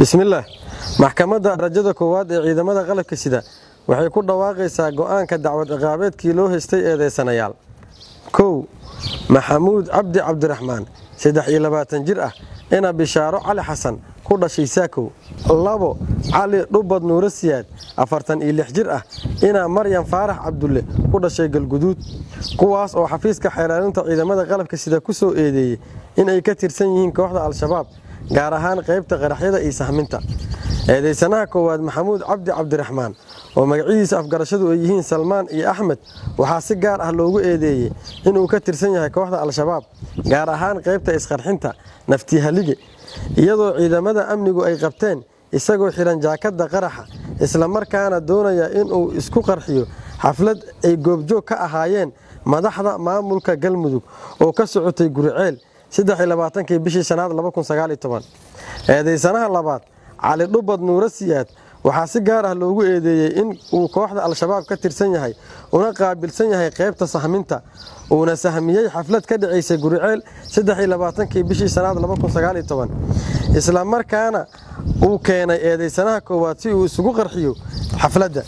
bismillaah maxkamadda darajada koowaad ee ciidamada qalabka sida waxay ku dhawaaqaysaa go'aanka dacwad ciqaabeedkii loo haystay eedeysanayaal kow maxamuud cabdi cabdiraxmaan saddex iyo labaatan jir ah ina bishaaro cali xasan ku dhashay saakow labo cali dhubad nuuro siyaad afartan iyo lix jir ah ina maryam faarax cabdulle ku dhashay galguduud kuwaas oo xafiiska xeelaalinta ciidamada qalabka sida ku soo eedeeyey inay ka tirsan yihiin kooxda al-shabaab gaar ahaan qaybta qaraxyada iyo sahminta eedeysanaha koowaad maxamuud cabdi cabdiraxmaan oo magacyadiisa afgarashadu ay yihiin salmaan iyo axmed waxaa si gaar ah loogu eedeeyey inuu ka tirsan yahay kooxda al-shabaab gaar ahaan qaybta isqarxinta naftihalige iyadoo ciidamada amnigu ay qabteen isagoo xihan jaakadda qaraxa islamarkaana doonaya inuu isku qarxiyo xaflad ay goobjoog ka ahaayeen madaxda maamulka galmudug oo ka socotay guriceel kii bishii shanaad eedeysanaha labaad cali dhubad nuuro siyaad waxaa si gaar ah loogu eedeeyey in uu kooxda al-shabaab ka tirsan yahay una qaabilsan yahay qaybta sahminta uuna sahmiyey xaflad ka dhacaysay guriceel kii bishii shanaad isla markaana uu keenay eedeysanaha koowaad si uu isugu qarxiyo xafladda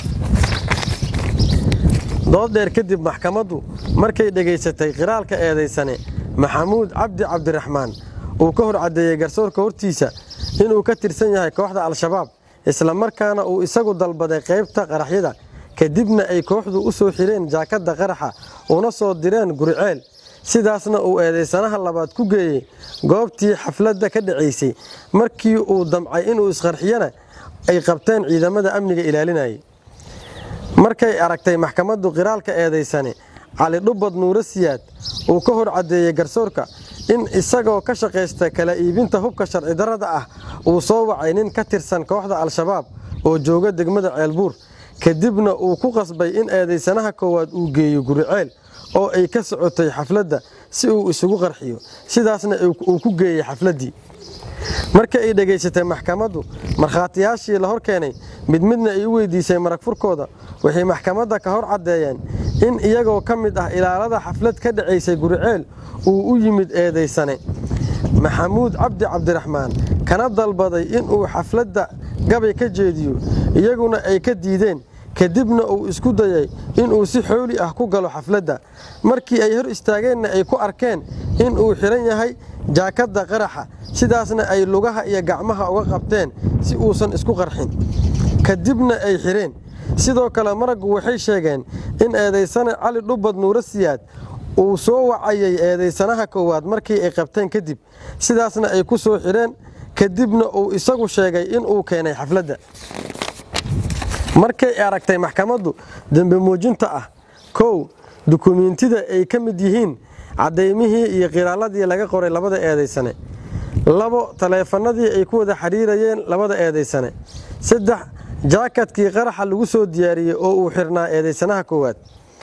dood dheer kadib maxkamaddu markay dhegaysatay qiraalka eedeysane maxamuud cabdi cabdiraxmaan uu ka hor caddeeyey garsoorka hortiisa inuu ka tirsan yahay kooxda al-shabaab isla markaana uu isagu dalbaday qaybta qaraxyada kadibna ay kooxdu u soo xireen jaakadda qaraxa una soo direen guriceel sidaasna uu eedeysanaha labaad ku geeyey goobtii xafladda ka dhacaysay markii uu damcay inuu isqarxiyana ay qabteen ciidamada amniga ilaalinayay markay aragtay maxkamaddu qiraalka eedeysane cali dhubad nuuro siyaad uu ka hor caddeeyey garsoorka in isagoo ka shaqaysta kala iibinta hubka sharci darrada ah uu soo wacay nin ka tirsan kooxda al-shabaab oo jooga degmada ceelbuur kadibna uu ku qasbay in eedeysanaha koowaad uu geeyo guriceel oo ay ka socotay xafladda si uu isugu qarxiyo sidaasna uu ku geeyey xafladdii marka ay dhegaysatay maxkamaddu markhaatiyaashii la hor keenay mid midna ay u weydiisay marag furkooda waxay maxkamadda ka hor caddeeyeen in iyagoo ka mid ah ilaalada xaflad ka dhacaysay guriceel uu u yimid eedeysane maxamuud cabdi cabdiraxmaan kana dalbaday inuu xafladda gabay ka jeediyo iyaguna ay ka diideen kadibna uu isku dayay inuu si xooli ah ku galo xafladda markii ay hor istaageenna ay ku arkeen inuu xidhan yahay jaakadda qaraxa sidaasna ay lugaha iyo gacmaha uga qabteen si uusan isku qarxin kadibna ay xidheen sidoo kale maraggu waxay sheegeen in eedeysane cali dhubad nuuro siyaad uu soo wacayay eedeysanaha koowaad markii ay qabteen kadib sidaasna ay ku soo xidheen kadibna uu isagu sheegay inuu keenay xafladda markay aragtay maxkamaddu dembe muujinta ah kow dukumiintida ay ka mid yihiin caddaymihii iyo qiraaladii laga qoray labada eedeysane labo taleefanadii ay ku wada xidhiirayeen labada eedeysane saddex jaakadkii qaraxa lagu soo diyaariyey oo uu xirnaa eedeysanaha koowaad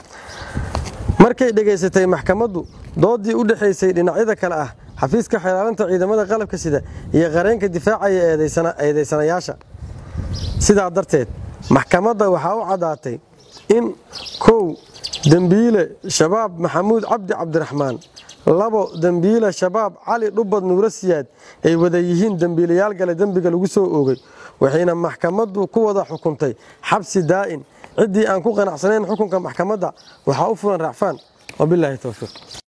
markay dhegaysatay maxkamaddu doodii u dhexaysay dhinacyada kale ah xafiiska xeelaalinta ciidamada qalabka sida iyo qareenka difaacaya eedeysanayaasha sidaa darteed maxkamadda waxaa u caddaatay in kow dembiile shabaab maxamuud cabdi cabdiraxmaan labo dembiile shabaab cali dhubad nuuro siyaad ay wada yihiin dembiilayaal gale dembiga lagu soo oogay waxayna maxkamaddu ku wada xukuntay xabsi daa'in ciddii aan ku qanacsanayn xukunka maxkamadda waxaa u fulan racfaan wabilaahi towfiiq